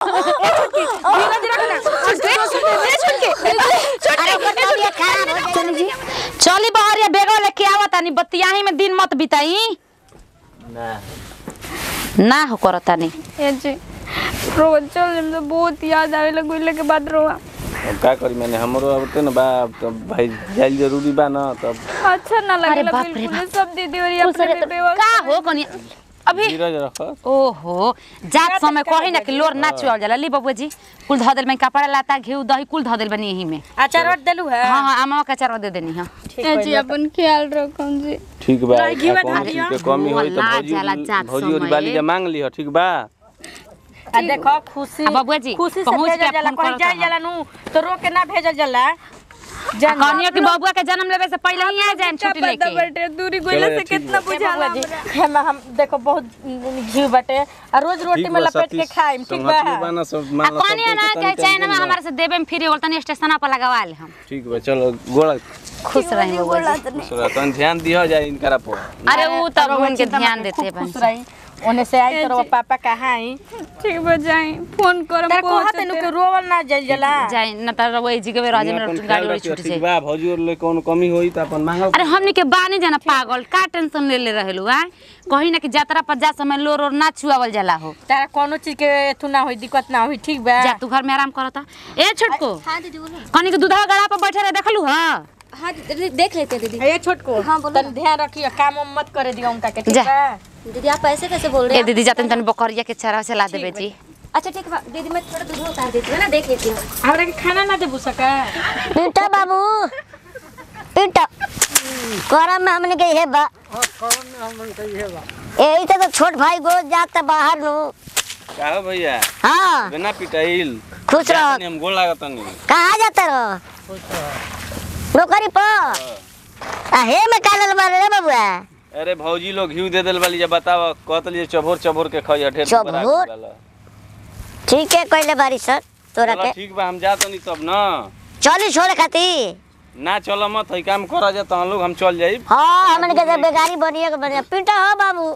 धीरज रख ना ए छुटकी अरे ओकर तबीयत खराब हो चली जी चली बहरिया बेगो लेके आवत तानी बतियाही में दिन मत बिताई ना ना हो करतानी ए जी रोज चल जब तो बहुत याद आवे लगुले के बाद रोआ अब का करी मैंने हमरो अब तो ना बा तो भाई जाइल जरूरी बा ना तब अच्छा ना अरे लगेला बाप रे बिल्कुल सब दीदी और अपने में बेवस का हो कनी अभी धीरज रख ओहो जात समय कही ना कि लोर ना चुआल जाला ली बबुआ जी कुल धऽ देल में कपड़ा लाता घी दही कुल धऽ देल बनी यही में अचार रट देलू है हाँ हाँ आमा का चारो दे देनी हां ए जी अपन ख्याल रखम जी ठीक बा रही घी आ, बता कौन चीज के कमी होई तो ला भौजी जाला जात भौजी और समय। बाली के मांग लिह ठीक बा आ देखो खुशी आ बबुआ जी, खुशी से पहुँच भेजल के जाला फोन कहीं करत जाए हन। जाला नु तो रोक के ना भेजल जाला जान कहनियो कि बबुआ के जन्म लेवे से पहले ही आ जाए छुट्टी पता लेके बटे दूरी गोइला चलो, से ठीक कितना बा। बुझाला जी हमरा। हम हम देखो बहुत घी बटे आ रोज रोटी ठीक में बा लपेट के खाइम ठीक बा संगतियो बा ना सब आ मान लो सब कहनियो ना तो के तनी चैन में टेंशन हमारे से देबे में फ्री होल तनी स्टेशन पर लगवा ले हम ठीक बा चलो गोड़ा खुश रही बबुआ जी दूसरा तन ध्यान दिह जाए इनकरा पर अरे वो तब रउआ उनके चिंता ध्यान मत देते खूब खुश बन रही ओने से आई तो रउआ पापा कहाँ आई ठीक बा जाई फोन करम तेरे को हाथ नु के रोवल ना जल जला जाए न त वही जी के राजे में अपन गाड़ी ख्याल वाड़ी रखियो, छूट ठीक जाए बा भौजी और ले कौन कमी होई तो अपन मांगो अरे हमनी के बानी जाना पागल का टेंशन ले ले रहेलु आ कहीं ना कि यात्रा पर जा समय लोर और ना छुआवल जाला हो तारा कोनो चीज के एथु ना होई दिक्कत ना होई ठीक बा जा तू घर में आराम करता ए छोटको हाँ दीदी बोलो कनी के दूधवा गड़ा पर बैठे रहे देखलू हां हाँ दीदी देख लेते हैं दीदी ए छोटको हाँ, बोलो तन ध्यान रखियो काम उम मत करे दियो उनका के ठीक जा। बा दीदी आप ऐसे कैसे बोल रहे ए हैं दीदी जाते तन बकरिया के चारा से ला देबे जी अच्छा ठीक है दीदी मैं थोड़ा दूध उतार देती हूँ ना देख लेती हूँ हमरा के खाना ना देबू सका पिंटा बाबू पिंटा करम में हमने के हे बा यही तो छोट भाई गो जाता बाहर नु का हो भैया हाँ बिना पिटाइल खुश रह जातनी हम गोड़ लागत नहीं कहाँ जाता रहो नौकरी पर आ हे में कालल बारे रे बबुआ अरे भौजी लोग घी दे देल वाली जे बताव कहतली चबोर चबोर के खइया ढेर चबोर? ठीक है कहले बारी सर तोरा के ठीक बा हम जात नहीं तब ना चली छोड़ खाती ना चलो मत है काम करा जा तो हम लोग हम चल जाई हाँ हमने के बेगारी बनिए के बनिए पीटा हो बाबू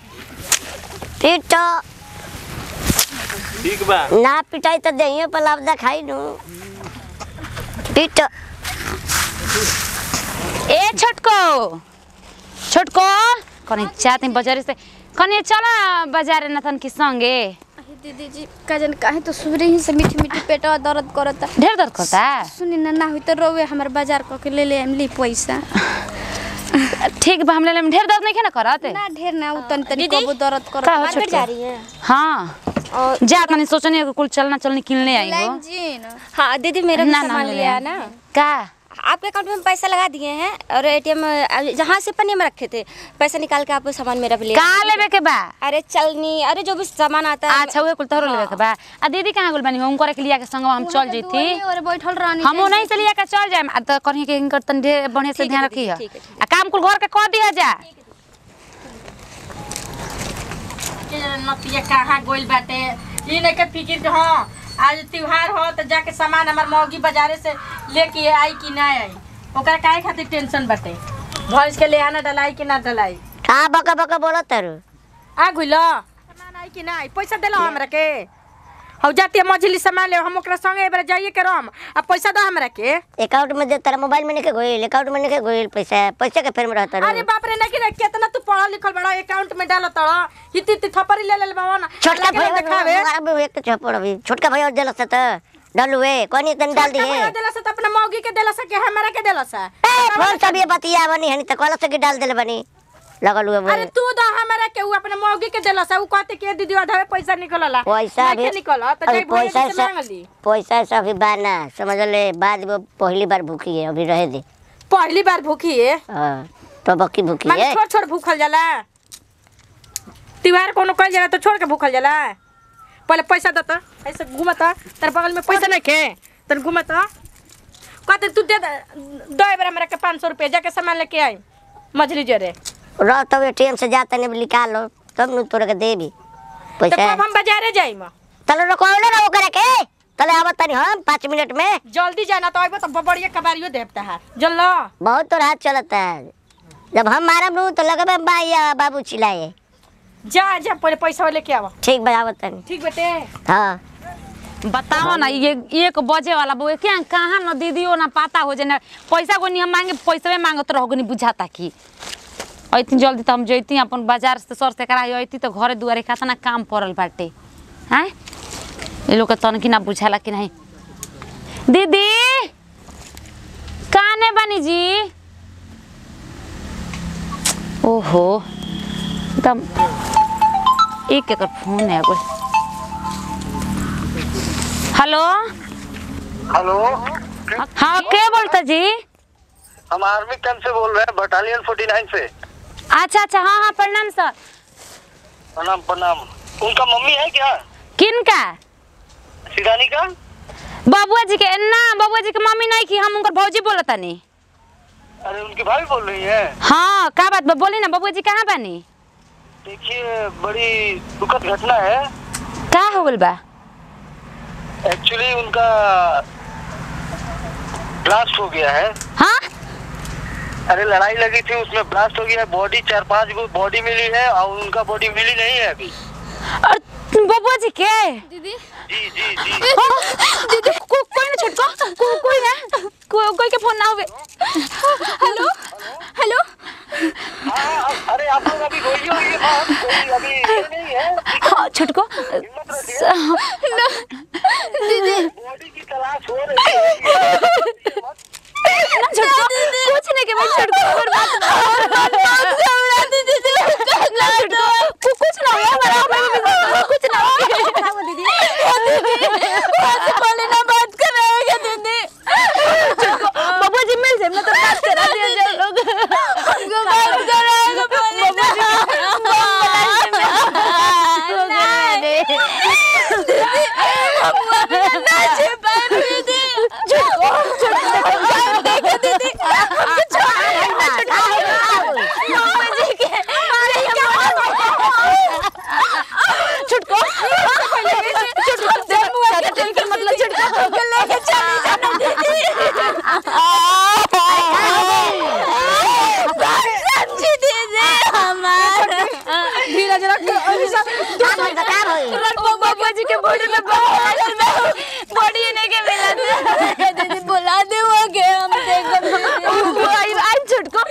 पीटा ठीक बा ना पिटाई तो दहिए पर लाभदा खाई नु पीटा ए छोटको छोटको कनी चाहते बाजार से कनी चला बाजार नथन के संगे दीदी जी काजन काहे तो सुबह ही से मीठी मीठी पेटवा दर्द करता ढेर दर्द करता सुनी ना ना हुई तो रोवे हमार बाजार क के ले ले हम ली पैसा ठीक बा हम ले लेम ढेर दर्द नहीं ना करत ना ढेर ना उ तनी तनी कबो दर्द का करता हो मार्केट छोटको जा रही है हाँ जा तनी सोचनी कि कुल चलना चलनी किनले आई हो लाइन जी ना हाँ दीदी मेरा भी ना, ना, सामान ले लिया है ले। ना का आपके अकाउंट में पैसा लगा दिए हैं और एटीएम जहाँ से पन्नी में रखे थे पैसा निकाल के आप सामान मेरा भी ले का लेबे के बा अरे चलनी अरे जो भी सामान आता है अच्छा उहे कुल तोहरो लेबे के बा आ दीदी कहाँ गुल बनी हम करे के लिया के संग हम चल जैती और बैठल रहनी हमो नहीं से लिया के चल जाए आ तो कहीं के इनकर तन ढेर बढ़िया से ठीक है ध्यान दीदी, रखी ठीक है, ठीक आ काम कुल घर के कह दिया जा नतिया कहाँ गोइल बाटे ई नहीं के फिकिर के हाँ आज त्योहार हो तो जाके सामान हमार मौगी बाजारे से लेके आई कि ना आई ओकरा काहे खातिर टेंशन बाटे भैंस के ले आना डलाई कि ना डलाई का बका बका बोलत तारू आ गुइल सामान आई कि ना आई पैसा देलो हमरा के हौ जाती मझली सामान ले हम ओकरा संगे एबार जाइए के रम आ पैसा दो हमरा के अकाउंट में दे तारा मोबाइल में नहीं गोइल अकाउंट में नहीं गोइल पैसा पैसा के फेर में रहता अरे बाप रे नहीं रे कितना तू पढ़ल लिखल बड़ा अकाउंट में डाल तड़ इति इति थपरी ले ले बाबा ना छोटका लगे ना देखावे भाई एक तो छपड़ अभी छोटका भाई और देलस त डालुए कोनी तन डाल छोटका दिए भैया देला से तो अपना मौगी के देला से के हमरा के देला से ए फोन सब ये बतिया बनी हनी त कहलस कि डाल देले बनी लगल हुए अरे तू दो हमरा के उ अपने मौगी के देला से उ कहते के दीदी अधावे पैसा निकलला पैसा भी नहीं निकल तो अभी जाई भैया पैसा से सब मांग ली पैसा सब अभी बाना समझ ले बाद वो पहली बार भूखी है अभी रहे दे पहली बार भूखी है हां तो बकी भूखी माने है छोड़ छोड़ भूखल जाला त्योहार कोनो कल जाला तो छोड़ के भूखल जाला पहले पैसा दता ऐसे घूमता तेरे बगल में पैसा नहीं के तन घूमता कहते तू दे दे- दो बार हमरा के पाँच सौ रुपया जाके सामान लेके आई मछली जरे रह तब एटीएम से जाता नहीं निकाल लो तब नु तोरा के देबी तो पैसा कब हम बाजारे जाई म तले रखवाओ ना ओकरा के तले आवत तनी हम पाँच मिनट में जल्दी जाना तो आइबो तो बढ़िया कबारियो देवता है जल्लो बहुत तो हाथ चलता है जब हम मारब नु तो लगबे बाइया बाबू चिल्लाए जा जा पहले पैसा लेके आवा ठीक बा आवत तनी ठीक बेटे हाँ बताओ ना ये एक बजे वाला वो क्या कहाँ न दीदियो ना पता हो जाए पैसा को नहीं हम मांगे पैसा मांगत रहो नहीं बुझाता कि अइती जल्दी तो हम जैती अपन बाजार से सर से करा अइती तो घरे दुआरे कितना काम पड़ल बाटे हैं ये लोग के तनकी ना बुझाला कि नहीं दीदी काने बनी जी ओहो एकदम एक एकर फोन है कोई हेलो हेलो हाँ के बोलता जी हम आर्मी कैंप से बोल रहे हैं बटालियन 49 से अच्छा अच्छा हाँ हाँ प्रणाम सर प्रणाम प्रणाम उनका मम्मी है क्या किन का सिरानी का बबुआ जी के ना बबुआ जी के मम्मी नहीं की हम उनकर भौजी बोलता नहीं अरे उनकी भाभी बोल रही है हाँ का बात बा बोली ना बबुआ जी कहाँ बानी देखिए बड़ी दुखद घटना है का हो गल बा एक्चुअली उनका ब्लास्ट हो गया है हाँ अरे लड़ाई लगी थी उसमें ब्लास्ट हो गया है बॉडी चार पांच गो बॉडी मिली है और उनका बॉडी मिली नहीं है अभी और बबुआ जी के दीदी जी जी जी दीदी को, कोई ना छोटको को, कोई ना को, कोई के फोन ना होवे हेलो हेलो हाँ अब- अरे आप लोग अभी बोलिए ये बात कोई अभी ये नहीं है हाँ छोटको हिम्मत रखिए बॉडी की तलाश हो रही है ना छोटको कुछ नहीं के भाई छोटको और बात और बात घबरा दीदी ना छोटको कु- कुछ ना हो हमारा हमारा कुछ ना हो दीदी बात बोले ना बात कर रहे हैं दीदी छोटको बाबू जी मिल जाए मैं तो बात करा दिया जाए लोग हमको बात कराएगा बोले ना छुटको छुटको मतलब छुटको लेके चली जाना दीदी समझी दीदी हमारा धीरज रख अभी सब बाबा जी के बॉडी में बहुत बॉडी नहीं के मिला दीदी बुला दे वो के हम देखो आई आई छुटको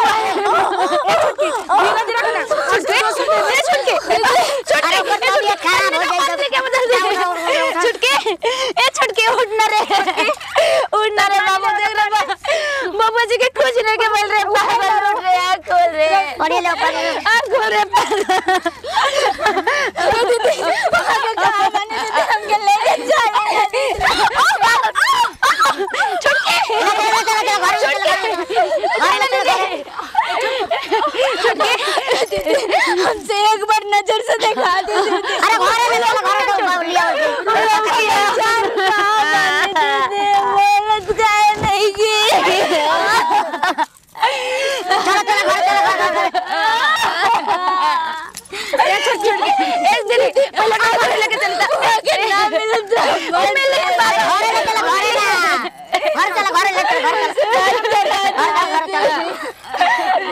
धीरज रख ना छुटके ए छुटके छुटके तबीयत खराब हो जाए तो- क्या बता छुटके ए छुटके उठना रे उठना रे बाबू देख रे बाबा जी के कुछ नहीं के मिल रहे पागल उठ रहे आंख खोल रहे पढ़े लो पढ़े लो आंख खोल रहे पागल दीदी पागल कहाँ बने दीदी हमके लेके जाइए छुटके चलो चलो चलो घर में चलो हमसे एक बार नजर से दिखा दीजिए अरे घरे में चलो घरे में चलो लिया चलो चलो घर चलो घर घर घरे में चलो घरे ना घर चलो घरे ले चलो घर चलो घर चलो घर चलो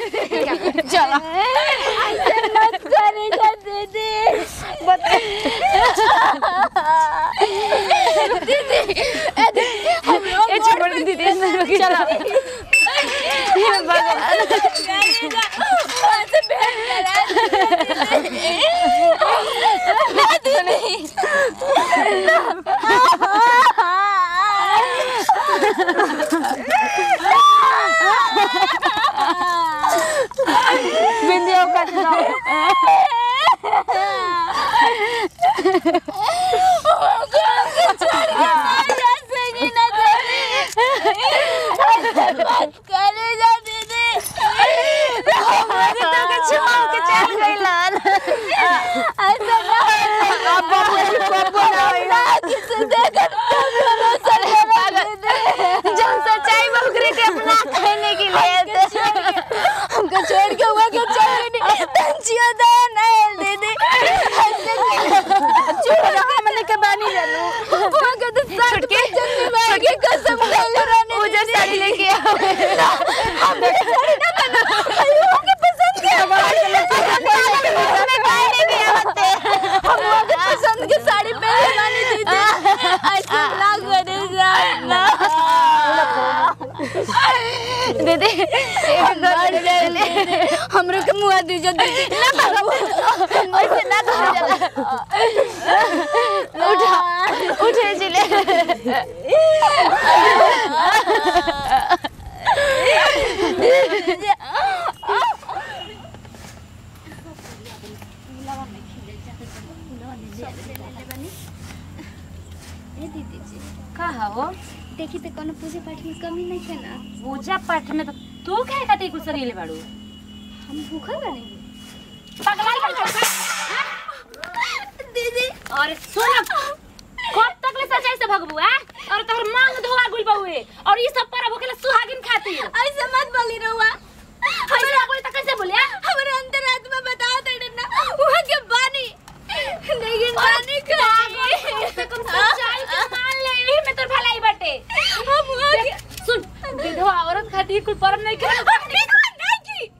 जब सच्चाई बकरे के अपना कहने के लिए हमको छोड़ के हुआ के चल नहीं तंचियो दा नहीं दे दे छोड़ हमने के बानी जानू वो के तो सर के जन्म में के कसम खा रानी मुझे साड़ी लेके आओ हम साड़ी ना बना वो के पसंद के हम वो के पसंद के साड़ी पहने वाली दीदी दीदी हमरो के मुआ दीजिए दीदी ऐसे ना कहा जाला उठा उठे जिले कहा हो देखी तो कोनो पूजा पाठ में कमी नहीं है ना पूजा पाठ में तो तू काहे खातिर कुछ सरीले बाड़ू हम भूखल बने पगलाई बन दीदी और सुन कब तक ले सच्चाई से भगबू आ और तोहर मांग धोआ गुल बहुए और ई सब पर भूखेला सुहागिन खातिर ऐसे मत बोली रहुआ हमरा बोले त कैसे बोलिया हमारे अंतर आत्मा बता दे ना वहाँ के पानी लेकिन पानी का से कम सच्चाई के मान ले एही में तोर भलाई बाटे हम वहाँ के सुन विधवा औरत खातिर कुल परम नहीं करे विधवा नहीं की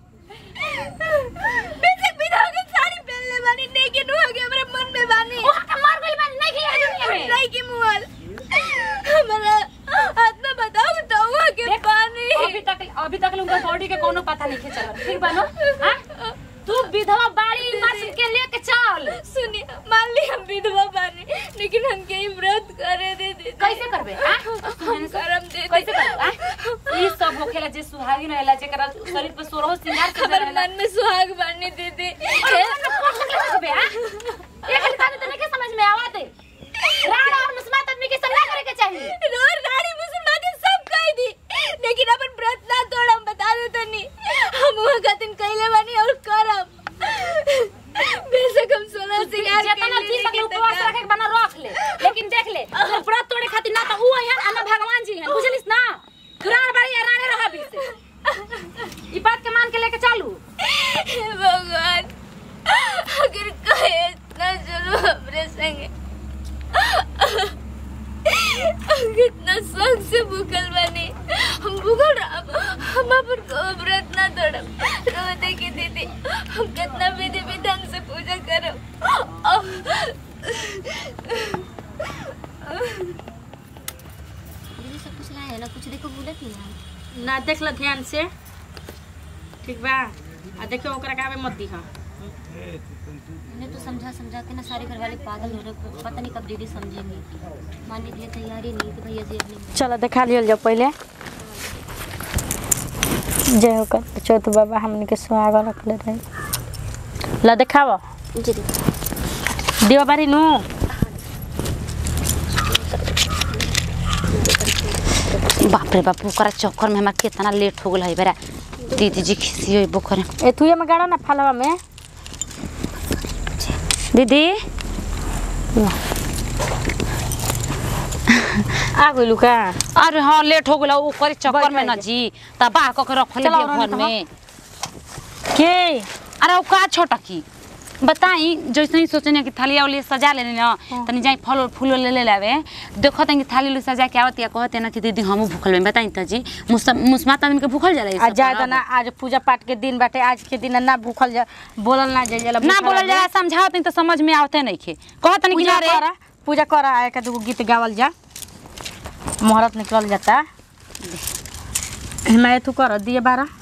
बेशक विधवा के साड़ी पहन ले बानी लेकिन वहाँ के हमारे मन में बानी ओहा के मर गइल बन नहीं की दुनिया में नहीं की मुआल हमारा आत्मा बताओ तो वहाँ के पानी अभी तक अभी तक उनका बॉडी के कोनो पता नहीं के चलत ठीक बानो हां तू विधवा बाड़ी मत के लेके चल सुनिए मान ली हम विधवा बानी लेकिन हम के व्रत करे दे दे कैसे करबे हां करम दे कैसे करबे हां ई सब होखेला जे सुहागिन रहेला जेकरा शरीर पर सोरहो सिंगार कर हमारे मन में सुहाग बानी दे दे करबे हां ये खाली बात तो नहीं समझ में आवत राणा और मुस्मात आदमी के सब ना करे के चाहिए रोज रानी मुसलमान के सब कह दी लेकिन अपन व्रत ना तोड़ हम बता दे तो नहीं हम वहाँ गतिन कैले बानी और करम बेशक हम सोलह सिंगार जेतना जी सके उपवास रखे के बना रख ले लेकिन देख ले अगर व्रत तोड़े खातिर ना तो ऊ है आ ना भगवान जी हैं बुझलिस ना दुरान बाड़ी या राणे रहा भी से ई बात के मान के लेके चालू हे भगवान अगर कहे इतना चलो हमरे संगे कितना शौक से भूखल बनी हम भूखल रहब हम अपन को व्रत ना तोड़ब रो देखी दीदी हम कितना विधि विधान से पूजा करब दीदी सब कुछ लाए है ना कुछ देखो बोले थी ना ना देख ल ध्यान से ठीक बा आ देखियो ओकरा के आवे मत दीहा मैंने तो समझा समझा के ना सारे घर वाले पागल हो रहे पता नहीं कब दीदी समझेंगे मान लीजिए तैयारी नहीं तो भैया जी अपने चलो देखा लियल जाओ पहले जय हो कर चौथ बाबा हमने के सुहाग रखले रहे ला देखाव जी दीदी दिवा बारी नु बाप रे बाप ओकरा चक्कर में हमार कितना लेट हो गेल है बेरा दीदी जी खिसियो बोखरे ए तुए में गाड़ा ना फलवा में दीदी आ गइलू का अरे हाँ लेट हो गेल ओकरे चक्कर में न बैठ, जी तबाह कऽ के रखले चलो, बिया और घर नहीं में के अरे वो का छोटा की बताई जैसे ही सोचने कि थाली वाली सजा लेने ना तनी जाई फल फूल ले ले लावे देखो तनी थाली वाली सजा के आवत या कहते ना कि दीदी हमहू भूखल में बताई त जी मुस्मात आदमी के भूखल जाला ई आज सब ज्यादा परब। ना आज पूजा पाठ के दिन बाटे आज के दिन ना भूखल जा बोलल ना जाए ना बोलल जाला समझावत नहीं तो समझ में आवते नहीं खे कहत नहीं कि पूजा जा रे कर पूजा कर आए का दूगो गीत गावल जा मुहूर्त निकल जाता मैं तू कर दिए बारह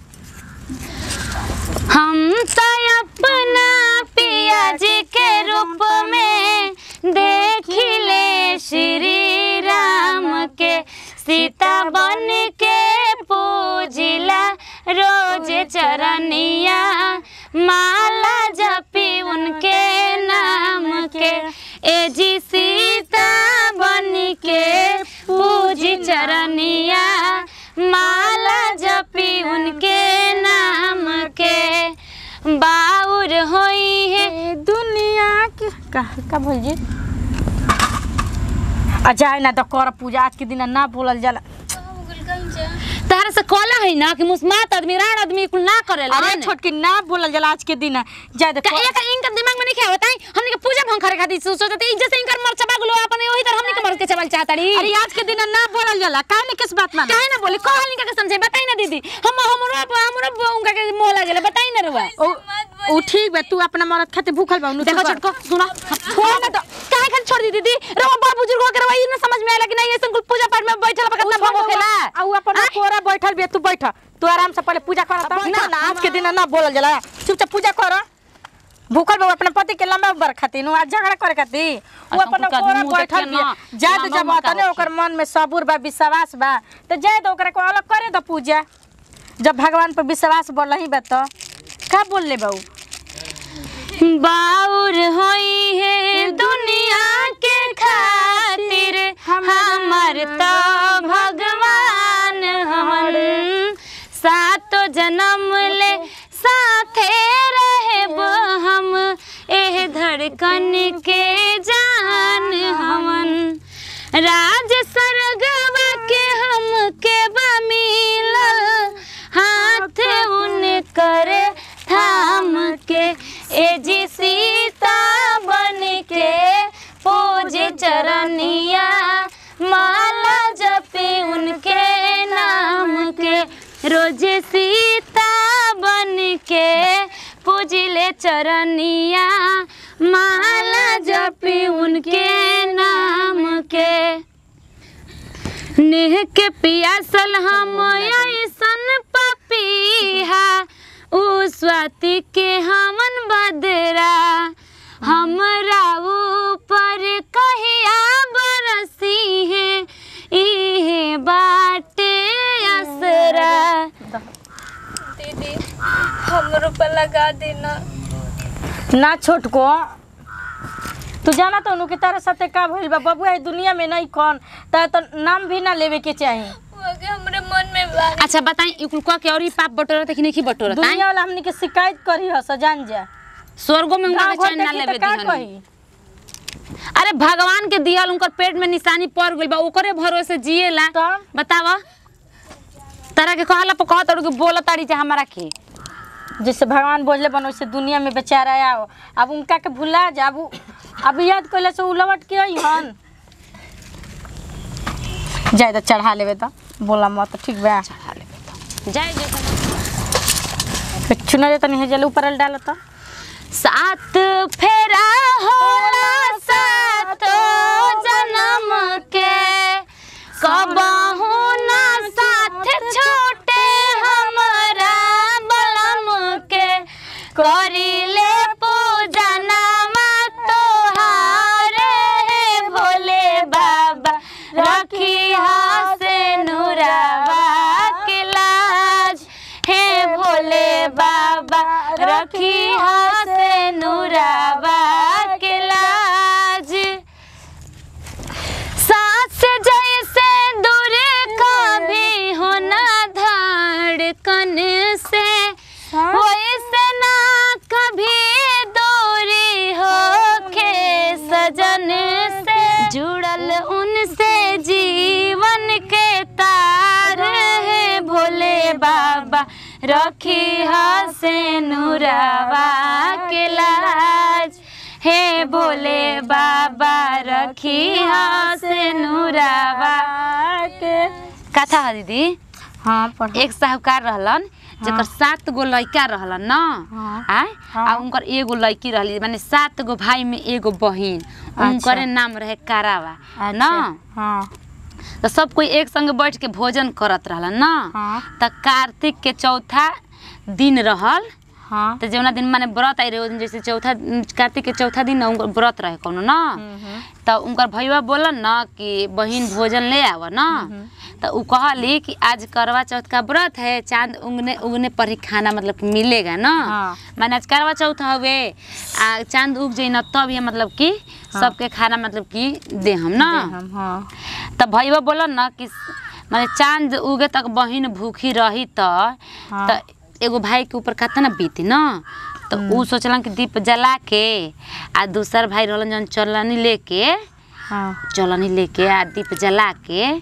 हम तो अपना पिया जी के रूप में देखिले श्री राम के सीता बन के पूजिला रोज चरनिया माला जपी उनके नाम के ए जी सीता बन के पूजी चरनिया माला जपी उनके नाम के बाउर होई है दुनिया के का का बोल जी आ जाए ना तो कर पूजा आज के दिन ना बोलल जाला तारा से कहला है ना कि मुस्मात आदमी राण आदमी कुल ना करेला अरे छोटकी ना बोलल जाला आज के दिन जाए का देखो एक इनका दिमाग में नहीं क्या होता है हमने के पूजा भंग करे खातिर सोचते थे जैसे इनकर मर चबा गुलो अपन वही तरह हमने के मर के चबल चाहताड़ी अरे आज के दिन ना बोलल जाला काहे नहीं किस बात माने काहे ना बोली कहल निका के समझे बताई ना दीदी हम हमरो हमरो उनका के मोह लागेला बताई ना रुआ ओ ओ ठीक बा तू अपना मरद खातिर भूखल बा देखो छोटको सुना फोन ना तो काहे खाली छोड़ दी दीदी रवा बड़ बुजुर्ग हो के रवा ई ना समझ में आइला कि नहीं ऐसे कुल पूजा पाठ में बैठल बा कितना भंग होखेला आ उ अपन कोरा बैठल बे तू बैठ तू आराम से पहले पूजा कर ना ना आज के दिन ना बोलल जाला चुपचाप पूजा कर भूखल बा अपने पति के लंबा उम्र खातिर नु आज झगड़ा करे खातिर वो अच्छा, अपन उनका कोरा मुंह बैठल देखिए ना, बे जाय मानो जब मत तने आओ। ओकर मन में सबूर बा विश्वास बा तो जाय तो ओकरा को अलग करे दो पूजा जब भगवान पर विश्वास बढ़ ही बा तो का बोल ले बाऊ बाउर होई है दुनिया के खातिर हमर तो भगवान हमन सातो जन्म ले साथे रहब हम एह धड़कन के जान हमन राज सरगवा के हम के बा मिलल हाथ उन कर थाम के ए जी सीता बन के पूजे चरनिया माला जपी उनके नाम के रोज सीता बन के पूजिले चरनिया माला जपी उनके नाम के नेह के पियासल हम ऐसन पपीहा उ स्वाति के हमन बदरा हमरा ऊपर कहिया बरसी है इहे बाटे असरा दीदी हमरो पर लगा देना ना छोटको तू जाना तो उनके तारा साथे का भइल बा बबुआ ई दुनिया में नहीं कौन ता तो नाम भी ना लेवे के चाही वो के हमरे मन में बा अच्छा बताई ई कुल के और ई पाप बटोरा तक नहीं बटोरा दुनिया वाला हमनी के शिकायत करी हस जान जा स्वर्गो में उनका गाँव घर चैन ना देखी लेवे तो का दिहन कही अरे भगवान के दिहल उनकर पेट में निशानी पड़ गइल बा ओकरे भरोसे जिएला तब? बतावा तारा के कहला पर कहत और बोला ताड़ी जे हमरा के जैसे भगवान बोझले बन वैसे दुनिया में बेचारा आओ अब उनका के भुला जा अब उ- अब याद कैले से उ लौट के आई हन जाए तो चढ़ा लेवे तो बोला मत ठीक बा जय जय चुना दे तनी हेजल ऊपर डाल तो सात फेरा होला सातो जन्म के कबहू ना साथ छूटे हमरा बलम के करिले पूजा नामा तोहारे हे भोले बाबा रखी से नुरावा के लाज हे भोले बाबा रखी से नुरावा के लाज सांस जैसे दूर कभी होना धड़कन से वैसे ना कभी दूरी हो के सजन से जुड़ल उनसे जीवन के तार है भोले बाबा रखी से नुरावा के लाज हे भोले बाबा रखी से नुरावा के कथा है दीदी हाँ पढ़ एक साहूकार रहलन जेकर सात गो लड़का रहलन न हाँ। आय आ उनकर एगो लड़की रहली माने सात गो भाई में एगो बहिन उनकरे नाम रहे कारावा न हाँ तो सब कोई एक संग बैठ के भोजन करत रहलन न हाँ। त कार्तिक के चौथा दिन रहल हाँ तो जौना दिन माने व्रत आई रहे ओहि दिन जैसे चौथा कार्तिक के चौथा दिन न उनकर व्रत रहे कोनो न तो उनकर भैया बोलन न कि बहिन भोजन ले आव न तो उ कहली कि आज करवा चौथ का व्रत है चांद उगने उगने पर ही खाना मतलब कि मिलेगा न हाँ। माने आज करवा चौथ हवे आ चांद उग जाई न तब ये मतलब कि सबके खाना मतलब कि दे हम न हम हाँ तब भैया बोलन न कि माने चांद उगे तक बहिन भूखी रही त त एगो भाई के ऊपर कितना बीती न तो उ सोचलन कि दीप जला के आ दूसर भाई रहलन जौन चलनी लेके हाँ चलनी लेके आ दीप जला के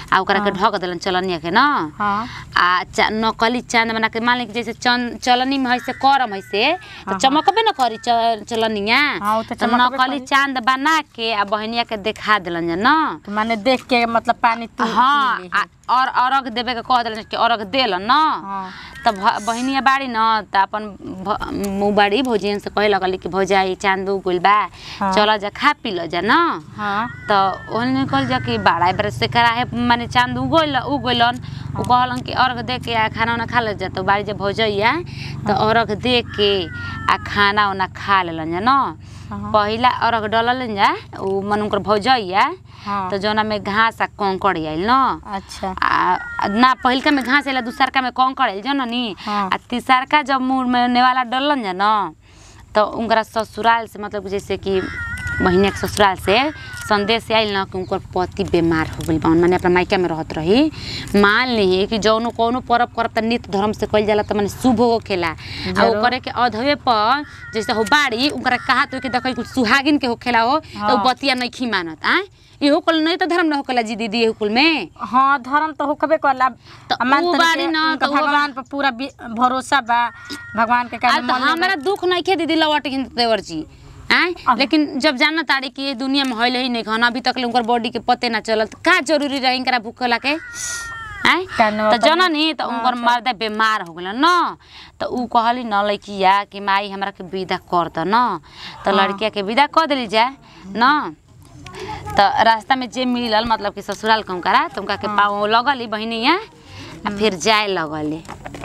आ ओकरा के ढक देलन चलनिया के ना हाँ आ चा, नकली चांद बना के मान ली कि जैसे चन, चलनी में है से करम है से तो चमकबे न करी च, चलनिया हाँ, उ तो तो चमकबे नकली करी। चांद बना के आ बहनिया के देखा देलन जा ना तो माने देख के मतलब पानी तू हाँ पी ली। आ, और अरग देवे के कह देलन कि अरग देलन ना हाँ। तब भ- बहनिया बाड़ी न त अपन भ- मुँह बाड़ी भौजियन से कहे लगली कि भौजा ई चांद उगल बा हाँ। चल जा खा पी ल जा ना हाँ त ओहने कहल जा कि बाड़ा बरस से कराहे माने चांद उगल उगलन उ कहलन कि अर्घ दे के आ खाना उना खा ले जा तो बाड़ी जब भौजैया त अर्घ दे के आ खाना उना खा लेलन जा ना हाँ। पहिला अर्घ डललन जा उ मन उनकर भौजैया हाँ। तो जौना में घास आ कंकड़ आइल न अच्छा आ आ ना पहिलका में घास आइला दूसरका में कंकड़ आइल जन नी हाँ। आ तीसरका जब मुँह में नेवाला डलन जा न तो उनकरा ससुराल से मतलब जैसे कि बहिनिया के ससुराल से संदेश आइल न कि उनकर पति बीमार हो गइल बा माने अपना मायका में रहत रही मान ली कि जौनो कौनो पर्व करब त नित्य धर्म से कइल जाला त माने शुभ होखेला आ ओकरे के अधवे पर जैसे हो बाड़ी उनकरा कहा तो कि देखै कुछ सुहागिन के होखेला हो तो उ बतिया नइखी मानत आ इहो कुल नहीं त धर्म न होखेला जी दीदी इहो कुल में हाँ धर्म तो होकबे करला तो आ मान उ तनी बारी के न, उनका तो उ बा- भगवान पर पूरा बि- भरोसा बा भगवान के आ कारण तो हमारा दुख नहीं खे दीदी लवट हिंद देवर जी आय लेकिन जब जाना तारी कि ये दुनिया में हईल ही नहीं खाना अभी तक ले उनकर बॉडी के पते ना चलल त का जरूरी रही इनकरा भूखला के आय कानवा त जना नी त उनकर मर्दा बीमार हो गेलन न त उ कहली न लइकिया कि माई हमरा के विदा कर द न त लड़किया के विदा कर देली जा न त रास्ता में जे मिलल मतलब कि ससुराल के उनकरा त उनका के पाँव लगली बहिनिया आ फिर जाए लगली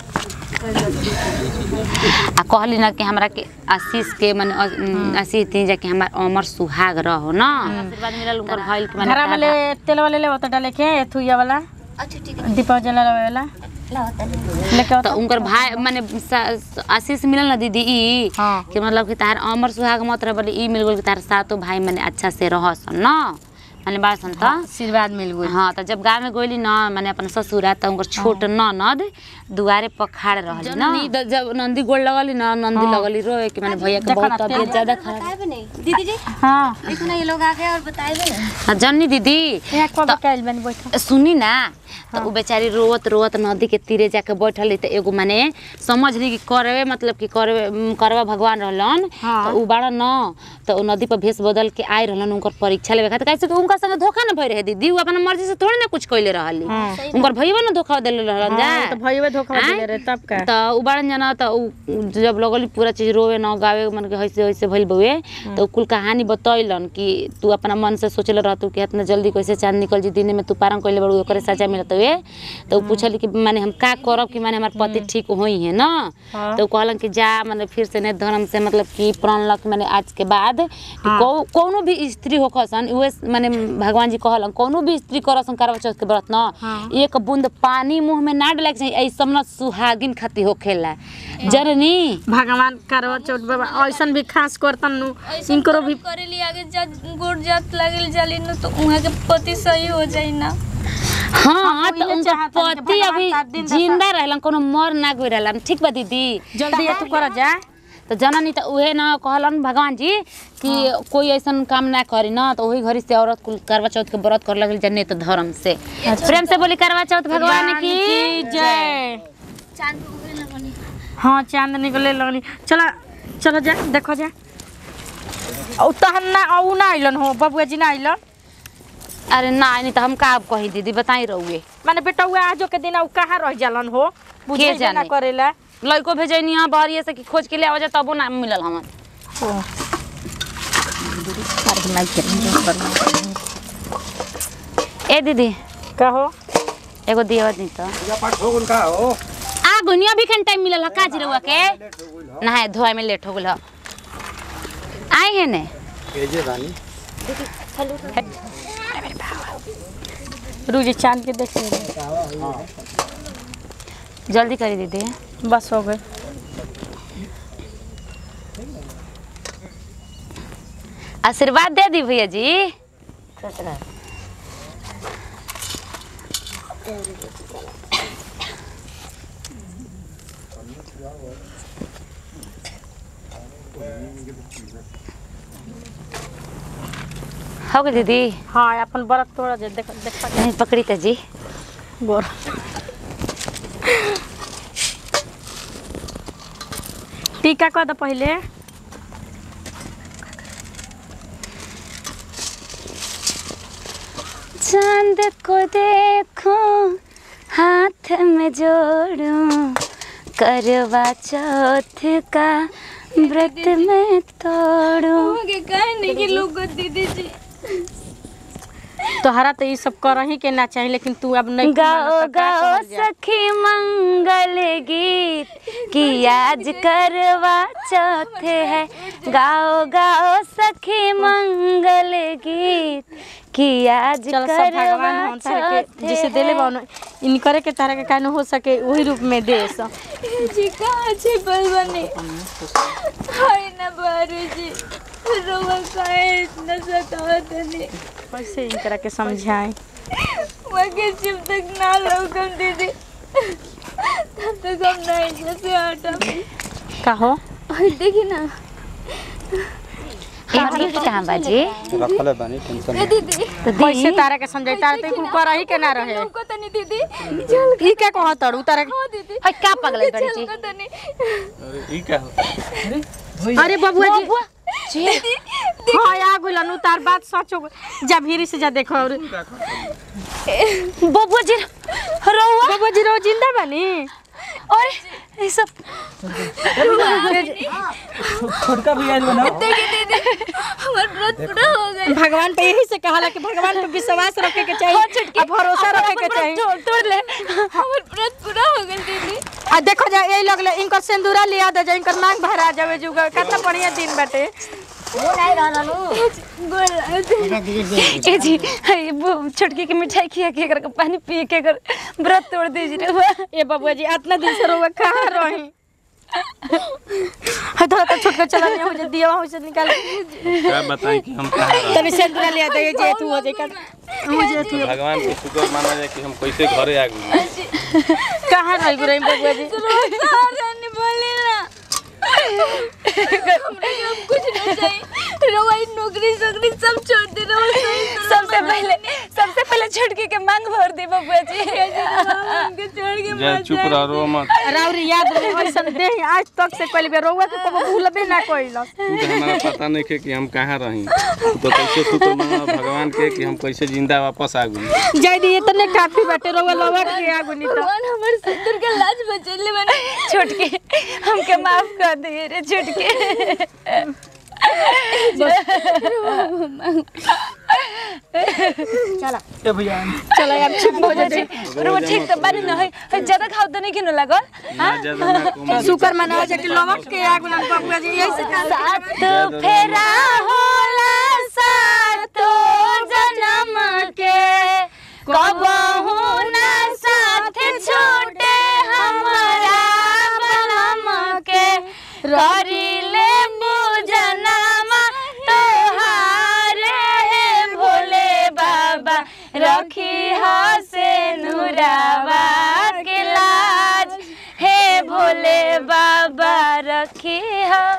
आ कहली ना कि हमरा के आशीष के माने अ- उम, आशीष दी जा कि हमार अमर सुहाग रहो ना आशीर्वाद मिलल उनकर भइल के घर वाले तेल वाले ले तो डाले के एथुया वाला अच्छा ठीक है दीपक जला वाला लाओ तनी लेके तो उनकर भाई माने सा- आशीष मिलल ना दीदी ई हाँ। कि मतलब कि तार अमर सुहाग मत रह बोले ई मिल गेल कि तार सातो भाई माने अच्छा से रहसन ना माने बासन त आशीर्वाद मिल गई हाँ त जब गाँव में गइली न माने अपन ससुरा त उनकर छोट ननद दुआरे पर खाड़ रहली न जब नंदी गोड़ लगली न नंदी लगली रोए कि माने भैया के बहुत तबियत ज्यादा खराब बताए भी नहीं दीदी जी हाँ देखो ना ये लोग आ गए और बताए भी नहीं हाँ, जन्नी दीदी यहाँ कब कैल बनी बैठा सुनी ना तो उ बेचारी रोवत रोवत नदी के तीरे जाके बैठल रही त एगो माने समझ ली कि करवे मतलब कि करवे उम, करवा भगवान रहलन हाँ। तो उ बाड़ा न तो उ नदी पर भेष बदल के आए रहलन उनकर परीक्षा लेवे खातिर कैसे कि उनका संगे धोखा न भई रहे दीदी उ अपना मर्जी से थोड़ी ना कुछ कइले रहली उनकर भईवा न धोखा देले रहलन जा हाँ, तो भईवे धोखा आँय? दिले रे तब का त उ बाड़न जना त उ उ जब लगली पूरा चीज रोवे न गावे मन के ऐसे ऐसे भइल बउए त उ कुल कहानी बतैलन कि तू अपना मन से सोचले रहतू कि इतना जल्दी कैसे चांद निकल जी दिन में तू पारंग कइले बड़ू ओकरे सजा मिलत हुए त उ पूछली कि माने हम का करब कि माने हमार पति ठीक होई है न त उ कहलन कि जा माने फिर से ने धर्म से मतलब कि प्रण लक माने आज के बाद कि कौ- कौनो भी स्त्री होखसन उहे माने भगवान जी कहलन कौनो भी स्त्री करसन करवा चौथ के व्रत न एक बूंद पानी मुंह में ना डाले के चाहिए ऐसा न सुहागिन खाती होखेला जननी भगवान करवा चौथ बाबा ऐसन भी खास करतन नु इनकरो भी करेली आगे जा गोड़ जात लागल जाली न तो उहाँ के पति सही हो जाई ना हाँ तो उहे उनका चाहतन कि पति भगवान अभी साथ दिन दशा- जिंदा रहलन कोनो मर ना गई रहलन ठीक बा दीदी जल्दी तू कर जा तो जननी तो उहे न कहलन भगवान जी कि कोई ऐसन काम ना करी ना तो वही घड़ी से औरत कुल करवा चौथ के व्रत कर लगल जन्ने तो धर्म से प्रेम से बोली करवा चौथ भगवान की जय चांद पे उगले लगनी हाँ चांद निकले लगनी चला चलो जा देखो जा औ तहन ना औ ना आइलन हो बबुआ जी ना आइलन अरे ना नहीं तो हम का अब कही दीदी बताई रहुए माने बेटा हुआ आजो के दिन औ कहाँ रह जालन हो बुझे ना जाने? करेला लड़को भेजनी हाँ बहरिए से कि खोज के ले आवा जा तबो ना मिलल हमन ए दीदी कहो एगो दिया दी तो आ गुनिया भी खन टाइम मिलल ह का जिरवा के नहाए धोए में लेट हो गेल ह आए है ने रूजी चांद के देख ले जल्दी करी दीदी बस हो गए आशीर्वाद दे दी भैया जी हो गई दीदी हाँ अपन बरत तोड़ जे देख देख नहीं पकड़ी त जी गोर टीका कह दो पहले चांद को देखो हाथ में जोड़ूं करवा चौथ का व्रत में तोड़ूं के कहने की लोग दीदी जी तोहरा तो ये सब कर ही के ना चाहिए लेकिन तू अब नहीं गाओ गाओ सखी मंगल गीत कि आज करवा चौथ है गाओ गाओ सखी मंगल गीत कि आज चल सब करवा भगवान हम तारे चौथ के जिसे देले है। बानो इन करे के तारा के कान हो सके वही रूप में दे सब जी कहाँ छे बलवने हाय ना बारू जी रोवा काहे इतना सतावत नहीं कैसे इन तरह के समझाए मगर जब तक ना लौकम दीदी तब तक हम नहीं जैसे हटम कहो और देखी ना हमार गिफ्ट कहाँ बाजी रखले बानी टेंशन ए दीदी तो कैसे दी तारा के समझाई तारा तो कुल कर ही के ना रहे लौको तनी दीदी चल ई क्या कहो तड़ू तारा के हो दीदी हाय का पगल बड़ी जी चल तनी अरे ई का हो अरे बबुआ जी हाँ आ गुलन उतार बात सच हो गई। जा भीरी से जा देखो और बबुआ जी रहुआ बबुआ जी रो जिंदा बनी और ये सब छोटका भैया जो ना देखी दीदी हमार व्रत पूरा हो गए भगवान पे यही से कहाला कि भगवान पे विश्वास रखे के चाहिए और भरोसा रखे के चाहिए तोड़ तोड़ ले हमार व्रत पूरा हो गए दीदी आ देखो जा यही लगले इनकर सिंदूरा लिया दे जा इनकर मांग भरा जावे जुगा कितना बढ़िया दिन बाटे ए जी हाय वो छोटकी के मिठाई खिया के कर पानी पी के कर व्रत तोड़ दीजिए रहुआ ए बबुआ जी इतना दिन से रोवा कहाँ रही है थोड़ा तो छोटका चला नहीं हो जा दिया हो से निकाल क्या बताएं कि हम कहाँ रहे तनी सिंदूरा लिया दे जे तू हो जे कर हो जे तू भगवान के शुक्र माना जाए कि हम कैसे घरे आ गए कहाँ रही गुरई बबुआ जी रानी बोले ना हमरा के अब कुछ नहीं चाहिए रवाई नौकरी सोकरी सब छोड़ दे रहो सबसे पहले सबसे पहले छोटकी के मांग भर दी बबुआ जी उनके छोड़ के जा चुप रह रो मत राउरी याद रहे ऐसन दे आज तक से कइल बे रोवा के कबो भूलबे ना कइलस तू तो हमारा पता नहीं के कि हम कहाँ रही तो कैसे शुक्र माना भगवान के कि हम कैसे जिंदा वापस आ गए जय दी इतने काफी बाटे रोवा लौट के आगु नी तो भगवान हमारे सिंदूर के लाज बचेले बने छोटकी हमके माफ कर दिए रे छोटकी ए भैया चलो यार चुप हो जा रहुआ ठीक तो बानी न है ज्यादा खाओ तो नहीं किनो लागल ना ज्यादा ना कम शुक्र मनाओ जा कि लौट के आगु ना बबुआ जी यही से सात फेरा होला सातो जन्म के कबहू ना साथ छूटे हमरा बनम के करिले पूजनमा तोहारे हे भोले बाबा रखी हसे नुरावा के लाज हे भोले बाबा रखी हा